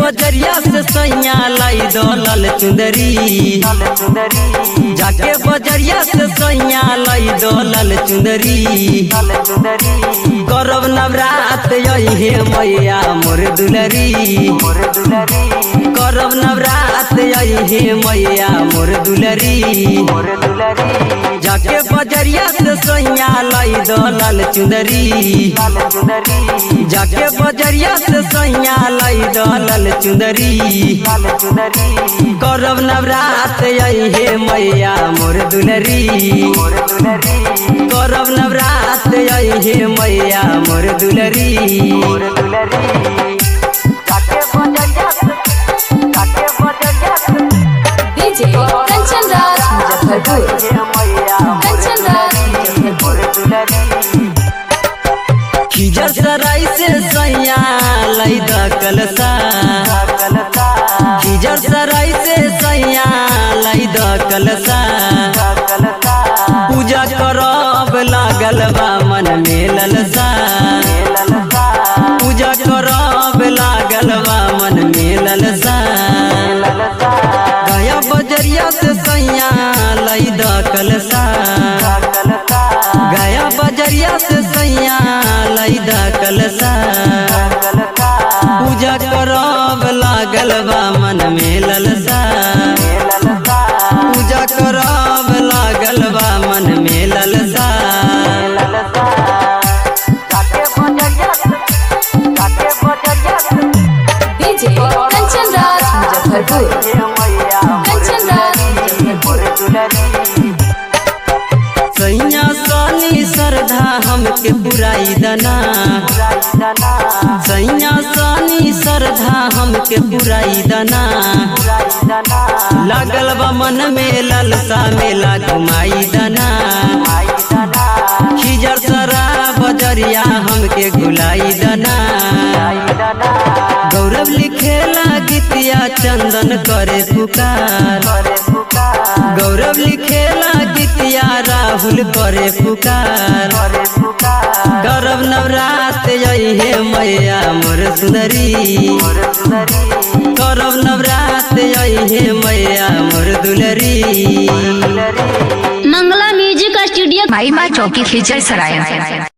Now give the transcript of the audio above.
बजरिया से सैया लाई दौलल चुंदरी जाके बजरिया से सैया लाई दौलल चुंदरी करब नवरात यही मैया मोर दुलरी करब नवरात यही मैया मोर दुलरी जाके बजरिया से सैया लाई दौलल चुंदरी जाके बजरिया से सैया लाई दौलल चुंदरी करब नवरात यही मैया मोर दुलरी करब नवरात यही मैया मोर दुलरी डीजे कंचन राज मुजफ्फरपुर कंचन राज मुजफ्फरपुर खिजर सराय से सैया लाई द कलसा खिजर सराय से सैया लाई द कलसा पूजा करब लागल बा मन में ललसा पूजा करब लागल बा मन में ललसा गया बजरिया से सैया लाई द कलसा गया बजरिया से सैया लाई द कलसा पूजा करब लागल बा मन में ललसा पूजा करब लागल बा मन में ललसा डीजे कंचन राज मुजफ्फरपुर कंचन राज मुजफ्फरपुर सैया सानी श्रद्धा हमके पुराई दना सैया सानी श्रद्धा हमके पुराई दना लागल बा मन में ललसा मेला घुमाई दना खिजर सरा बजरिया हमके गुलाई दना गौरव लिखेला गीतिया चंदन करे पुकार गौरव लिखेला गीतिया राहुल करे पुकार करब नवरात यही मैया मोर सुंदरी करब नवरात यही मैया मोर दुलरी मंगला म्यूजिक स्टूडियो भाई माँ चौकी खिचर सराय